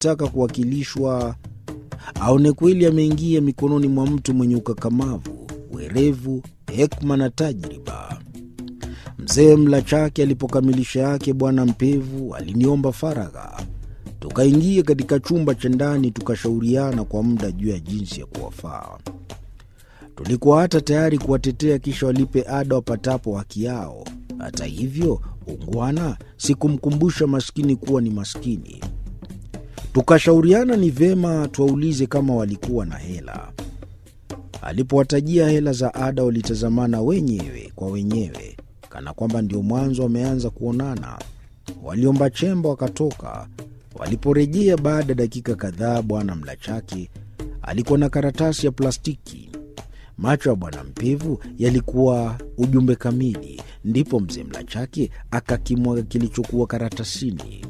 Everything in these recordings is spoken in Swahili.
akitaka kuwakilishwa, aone kweli ameingia mikononi mwa mtu mwenye ukakamavu, werevu, hekma na tajriba. Mzee mla chake alipokamilisha yake, Bwana Mpevu aliniomba faragha. Tukaingia katika chumba cha ndani, tukashauriana kwa muda juu ya jinsi ya kuwafaa. Tulikuwa hata tayari kuwatetea kisha walipe ada wapatapo haki yao. Hata hivyo, ungwana sikumkumbusha maskini kuwa ni maskini. Tukashauriana ni vema tuwaulize kama walikuwa na hela. Alipowatajia hela za ada, walitazamana wenyewe kwa wenyewe, kana kwamba ndio mwanzo wameanza kuonana. Waliomba chemba wakatoka. Waliporejea baada ya dakika kadhaa, bwana Mlachake alikuwa na karatasi ya plastiki. Macho ya bwana Mpevu yalikuwa ujumbe kamili. Ndipo mzee Mlachake akakimwaga kilichokuwa karatasini.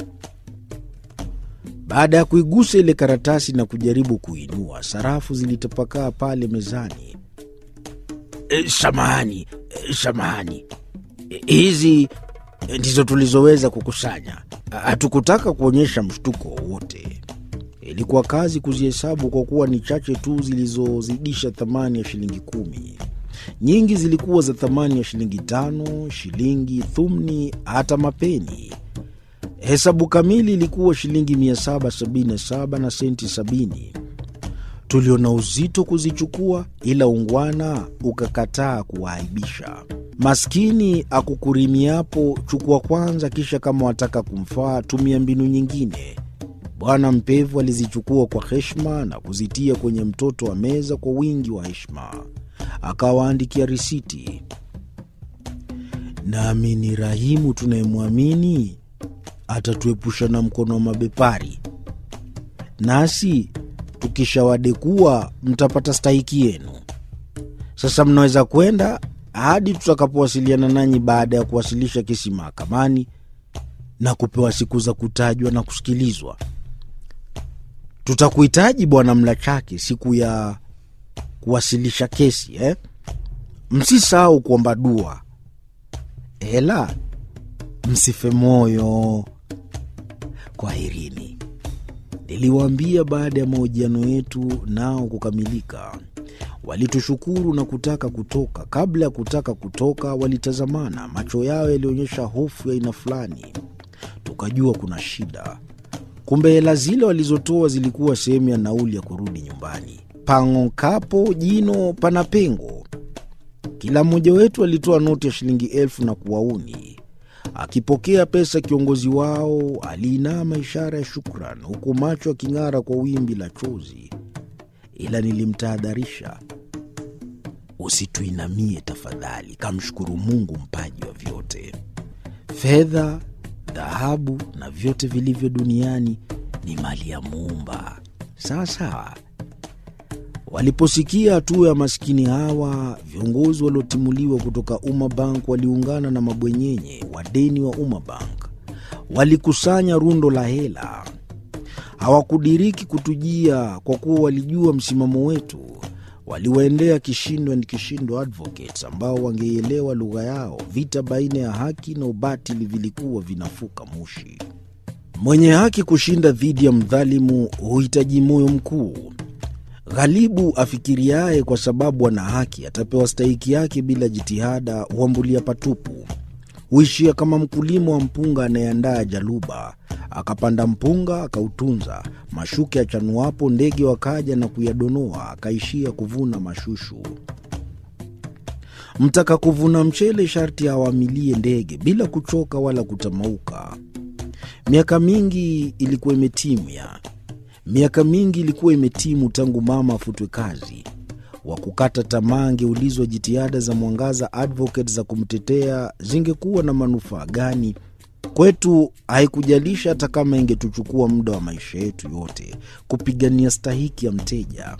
Baada ya kuigusa ile karatasi na kujaribu kuinua, sarafu zilitapakaa pale mezani. E, samahani, e, samahani, e, hizi ndizo tulizoweza kukusanya. Hatukutaka kuonyesha mshtuko wowote. Ilikuwa kazi kuzihesabu kwa kuwa ni chache tu zilizozidisha thamani ya shilingi kumi. Nyingi zilikuwa za thamani ya shilingi tano, shilingi, thumni, hata mapeni. Hesabu kamili ilikuwa shilingi 777 na senti 70. Tuliona uzito kuzichukua, ila ungwana ukakataa kuwaaibisha. Maskini akukurimiapo, chukua kwanza, kisha kama wataka kumfaa tumia mbinu nyingine. Bwana Mpevu alizichukua kwa heshima na kuzitia kwenye mtoto wa meza kwa wingi wa heshima, akawaandikia risiti. Naamini Rahimu tunayemwamini atatuepusha na mkono wa mabepari, nasi tukishawadekua mtapata stahiki yenu. Sasa mnaweza kwenda hadi tutakapowasiliana nanyi baada ya kuwasilisha kesi mahakamani na kupewa siku za kutajwa na kusikilizwa. Tutakuhitaji Bwana Mlachake siku ya kuwasilisha kesi eh? Msisahau kuomba dua, ela msife moyo. Kwaherini, niliwaambia baada ya mahojiano yetu nao kukamilika. Walitushukuru na kutaka kutoka. Kabla ya kutaka kutoka, walitazamana, macho yao yalionyesha hofu ya aina fulani. Tukajua kuna shida. Kumbe hela zile walizotoa zilikuwa sehemu ya nauli ya kurudi nyumbani. Pang'okapo jino pana pengo. Kila mmoja wetu alitoa noti ya shilingi elfu na kuwauni. Akipokea pesa, kiongozi wao aliinama ishara ya shukran, huku macho aking'ara kwa wimbi la chozi. Ila nilimtahadharisha, usituinamie tafadhali, kamshukuru Mungu mpaji wa vyote. Fedha, dhahabu na vyote vilivyo duniani ni mali ya Muumba. Sawa sawa. Waliposikia hatua ya maskini hawa, viongozi waliotimuliwa kutoka Umma Bank waliungana na mabwenyenye wadeni wa Umma Bank, walikusanya rundo la hela. Hawakudiriki kutujia kwa kuwa walijua msimamo wetu. Waliwaendea Kishindo and Kishindo Advocates ambao wangeielewa lugha yao. Vita baina ya haki na ubatili vilikuwa vinafuka moshi. Mwenye haki kushinda dhidi ya mdhalimu huhitaji moyo mkuu. Ghalibu afikiriaye kwa sababu ana haki atapewa stahiki yake bila jitihada, huambulia patupu. Huishia kama mkulima wa mpunga anayeandaa jaluba, akapanda mpunga akautunza, mashuke achanuapo ndege wakaja na kuyadonoa, akaishia kuvuna mashushu. Mtaka kuvuna mchele sharti awamilie ndege bila kuchoka wala kutamauka. Miaka mingi ilikuwa imetimia miaka mingi ilikuwa imetimu tangu mama afutwe kazi. Wa kukata tamaa angeulizwa jitihada za Mwangaza Advocate za kumtetea zingekuwa na manufaa gani kwetu. Haikujalisha hata kama ingetuchukua muda wa maisha yetu yote kupigania stahiki ya mteja,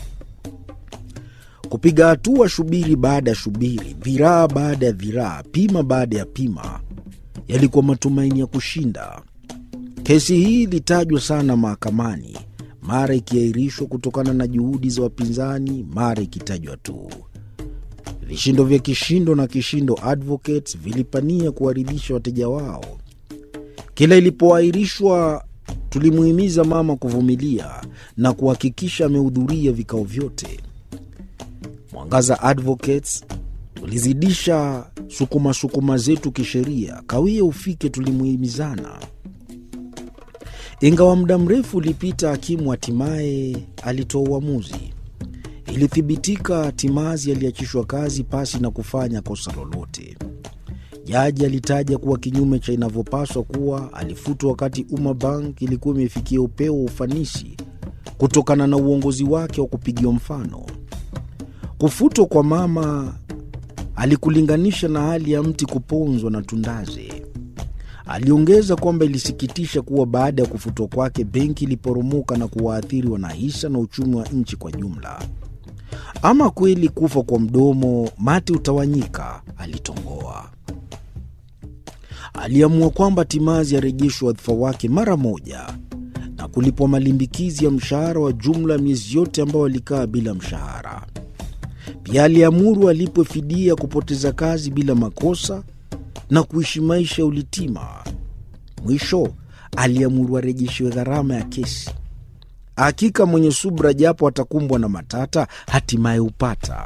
kupiga hatua shubiri baada ya shubiri, dhiraa baada ya dhiraa, pima baada ya pima, yalikuwa matumaini ya kushinda. Kesi hii ilitajwa sana mahakamani, mara ikiahirishwa kutokana na juhudi za wapinzani, mara ikitajwa tu. Vishindo vya Kishindo na Kishindo Advocates vilipania kuwaridhisha wateja wao. Kila ilipoahirishwa Tulimuhimiza mama kuvumilia na kuhakikisha amehudhuria vikao vyote. Mwangaza Advocates tulizidisha sukuma sukuma zetu kisheria, kawia ufike, tulimuhimizana. Ingawa muda mrefu ulipita, hakimu hatimaye alitoa uamuzi. Ilithibitika Timazi aliachishwa kazi pasi na kufanya kosa lolote. Jaji alitaja kuwa kinyume cha inavyopaswa kuwa alifutwa wakati Umma Bank ilikuwa imefikia upeo wa ufanisi kutokana na uongozi wake wa kupigiwa mfano. Kufutwa kwa mama alikulinganisha na hali ya mti kuponzwa na tundaze. Aliongeza kwamba ilisikitisha kuwa baada ya kufutwa kwake benki iliporomoka na kuwaathiri wanahisa na uchumi wa nchi kwa jumla. Ama kweli kufa kwa mdomo mate utawanyika, alitongoa. Aliamua kwamba Timazi arejeshwe wadhifa wake mara moja na kulipwa malimbikizi ya mshahara wa jumla miezi yote ambayo alikaa bila mshahara. Pia aliamuru alipwe fidia kupoteza kazi bila makosa na kuishi maisha ya ulitima. Mwisho aliamuru arejeshiwe gharama ya kesi. Hakika mwenye subra, japo atakumbwa na matata, hatimaye hupata.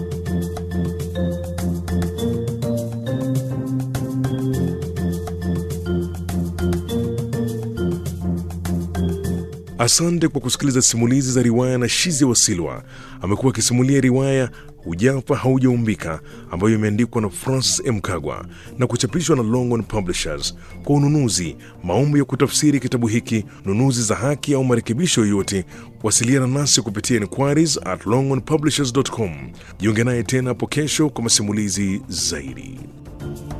Asante kwa kusikiliza simulizi za riwaya na Shizi Wasilwa. Amekuwa akisimulia riwaya Hujafa Haujaumbika ambayo imeandikwa na Francis M. Kagwa na kuchapishwa na Longhorn Publishers. Kwa ununuzi, maombi ya kutafsiri kitabu hiki, nunuzi za haki au marekebisho yoyote, wasiliana nasi kupitia inquiries at longhornpublishers.com. Jiunge naye tena hapo kesho kwa masimulizi zaidi.